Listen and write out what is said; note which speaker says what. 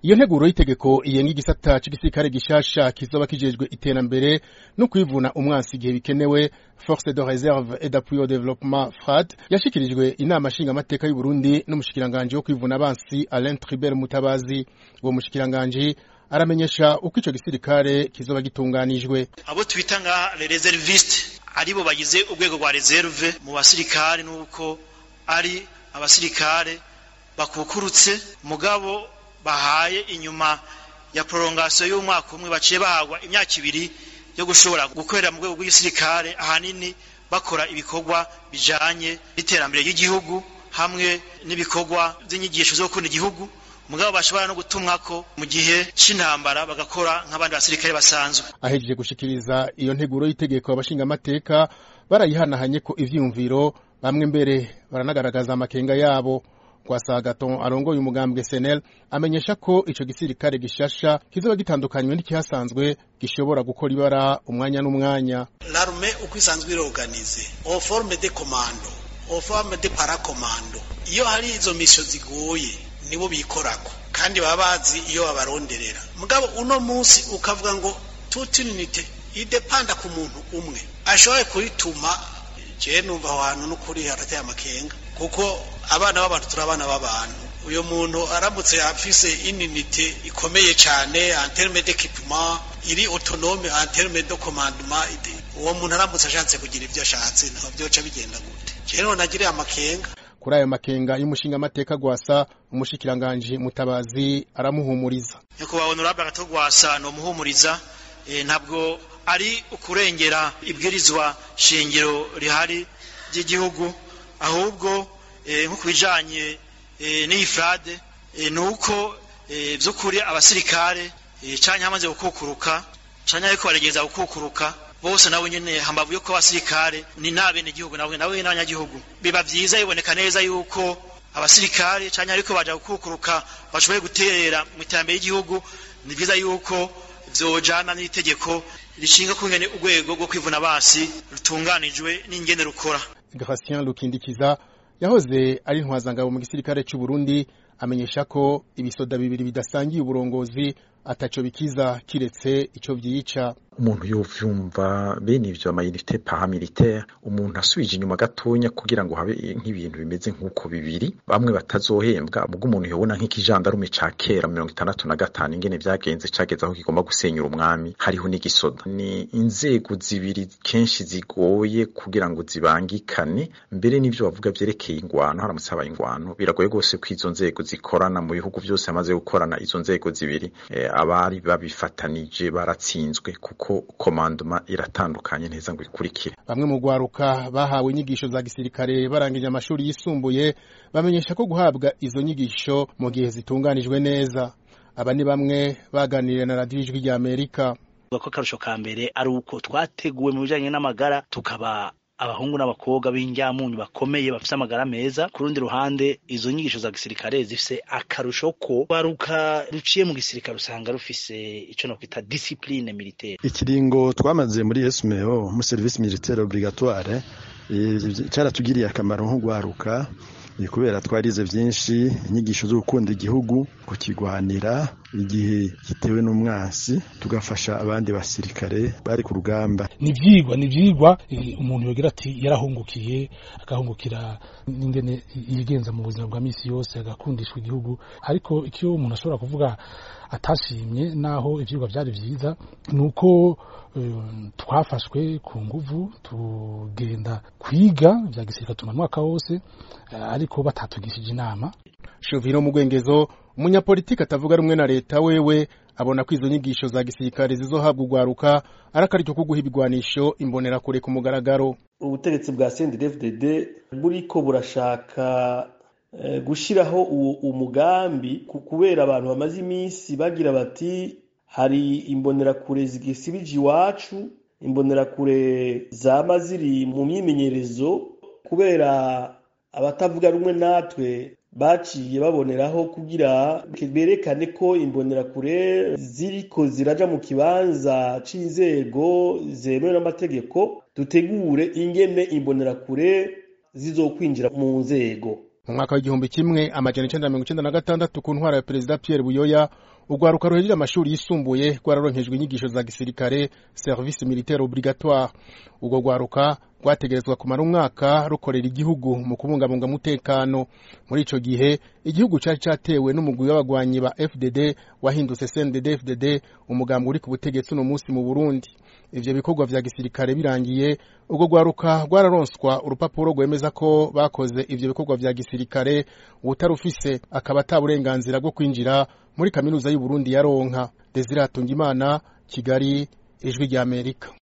Speaker 1: iyo nteguro y'itegeko iyenga igisata c'igisirikare gishasha kizoba kijejwe iterambere no kwivuna umwansi igihe bikenewe force de réserve et d'appui au développement FRAD yashikirijwe inama nshingamateka y'u Burundi n'umushikiranganje wo kwivuna abansi Alain Tribert Mutabazi uwo mushikiranganje aramenyesha uko ico gisirikare kizoba gitunganijwe
Speaker 2: abo twita nka les réservistes aribo bagize urwego rwa reserve mu basirikare nuko ari abasirikare bakukurutse mugabo bahaye inyuma ya prolongation y'umwaka umwe baciye bahagwa imyaka ibiri yo gushobora gukorera mu rwego rw'igisirikare ahanini bakora ibikorwa bijanye n'iterambere ry'igihugu hamwe n'ibikorwa by'inyigisho zo gukunda igihugu mugabo bashobora no gutumwako mu gihe c'intambara bagakora nk'abandi basirikare basanzwe
Speaker 1: ahejeje gushikiriza iyo nteguro y'itegeko abashingamateka barayihanahanye ko ivyiyumviro bamwe mbere baranagaragaza amakenga yabo Kwasagaton arongoye umugambwe SNL amenyesha ko ico gisirikare gishasha kizoba gitandukanywe n'ikihasanzwe gishobora gukora ibara umwanya n'umwanya
Speaker 3: l'armée uko isanzwe iroganize en forme de commando en forme de paracommando iyo hari izo mission zigoye nibo bikorako kandi baba bazi iyo babaronderera mugabo uno munsi ukavuga ngo toute unité idepanda ku muntu umwe ashoboye kurituma je numva aho hantu n'ukuri harateye amakenga kuko abana b'abantu turi abana b'abantu uyu muntu aramutse afise ininite ikomeye cyane en terme d'équipement iri autonome en terme de commandement uwo muntu aramutse ashatse kugira ibyo ashatse ntabwo byoca bigenda gute rero nagiriye amakenga
Speaker 1: kuri ayo makenga y'umushinga amateka gwasa umushikiranganje mutabazi aramuhumuriza
Speaker 2: nyakubahwa honorable agatogwasa no muhumuriza e, ntabwo ari ukurengera ibwirizwa shingiro rihari ry'igihugu ahubwo nko ku bijanye n'iyi frade ni uko by'ukuri abasirikare canke hamaze gukukuruka canke ariko baregeza gukukuruka bose nabo nyene hambavu yuko abasirikare ni n'abene igihugu nabo nabo n'abanyagihugu biba vyiza biboneka neza yuko abasirikare canke ariko baja gukukuruka bashoboye guterera mu iterambere ry'igihugu ni vyiza yuko vyojana n'itegeko rishinga kungene urwego rwo kwivuna basi rutunganijwe n'ingene rukora
Speaker 1: Gratien Lukindikiza yahoze ari intwazangabo mu gisirikare cy'u Burundi amenyesha ko ibisoda bibiri bidasangiye uburongozi ataco bikiza kiretse ico vyica
Speaker 4: umuntu yovyumva bene ivyo amayinite paramilitaire umuntu asubije inyuma gatonya kugira ngo habe nk'ibintu bimeze nk'uko bibiri bamwe batazohembwa ubwo umuntu yobona nk'ikijandarume ca kera mirongo itandatu na gatanu ingene vyagenze cageze aho kigomba gusenyura umwami hariho n'igisoda ni inzego zibiri kenshi zigoye kugira ngo zibangikane mbere n'ivyo bavuga vyerekeye ingwano haramutse habaye ingwano biragoye rwose ko izo nzego zikorana mu bihugu vyose hamaze gukorana izo nzego zibiri eh, abari babifatanije baratsinzwe kuko komandoma iratandukanye neza ngo ikurikire
Speaker 1: bamwe mu gwaruka bahawe inyigisho za gisirikare barangije amashuri yisumbuye bamenyesha ko guhabwa izo nyigisho mu gihe zitunganijwe neza aba ni bamwe baganiriye na radiyo ijwi rya amerika
Speaker 5: ko akarusho ka mbere ari uko twateguwe mu bijanye n'amagara tukaba abahungu n'abakobwa b'injyamunyu bakomeye bafite amagara meza ku rundi ruhande izo nyigisho za gisirikare zifise akarusho ko baruka ruciye mu gisirikare usanga rufise ico no kwita discipline militaire
Speaker 6: ikiringo twamaze muri SMO mu service militaire obligatoire caratugiriye akamaro nko gwaruka kubera twarize byinshi inyigisho zo gukunda igihugu kukigwanira igihe gitewe n'umwansi tugafasha abandi basirikare bari ku rugamba
Speaker 7: ni ibyigwa ni ibyigwa umuntu yogira ati yarahungukiye agahungukira n'ingene yigenza mu buzima bwa minsi yose agakundishwa igihugu ariko icyo umuntu ashobora kuvuga atashimye naho ibyigwa byari byiza ni uko twafashwe ku nguvu tugenda kwiga bya gisirikare tuma mwaka wose ariko batatugishije inama
Speaker 1: Shovino Mugwengezo umunyapolitiki atavuga rumwe na leta wewe abona ko izo nyigisho za gisirikare zizohabwa ugwaruka ari akaryo ko guha ibigwanisho imbonera kure ku mugaragaro
Speaker 8: ubutegetsi bwa CNDD-FDD buriko burashaka gushiraho umugambi kubera abantu bamaze iminsi bagira bati hari imbonerakure zigisibije iwacu imbonerakure zama ziri mu myimenyerezo kubera abatavuga rumwe natwe baciye baboneraho kugira berekane ko imbonerakure ziriko ziraja mu kibanza c'inzego zemewe n'amategeko dutegure ingene imbonerakure zizokwinjira mu nzego
Speaker 1: mu mwaka w'igihumbi kimwe amajana icenda mirongo icenda na gatandatu ku ntwara ya perezida Pierre Buyoya urwaruka ruhejeje amashuri yisumbuye rwararonkejwe inyigisho za gisirikare service militaire obligatoire urwo rwaruka rwategerezwa kumara umwaka rukorera igihugu mu kubungabunga umutekano muri ico gihe igihugu cari catewe n'umugwi w'abagwanyi ba FDD wahindutse CNDD FDD umugambi uri ku butegetsi uno munsi mu Burundi ivyo bikorwa vya gisirikare birangiye urwo rwaruka rwararonswa urupapuro rwemeza ko bakoze ivyo bikorwa vya gisirikare uwutarufise akaba ata burenganzira bwo kwinjira muri kaminuza y'u Burundi yaronka Desire Hatungimana Kigali ijwi rya Amerika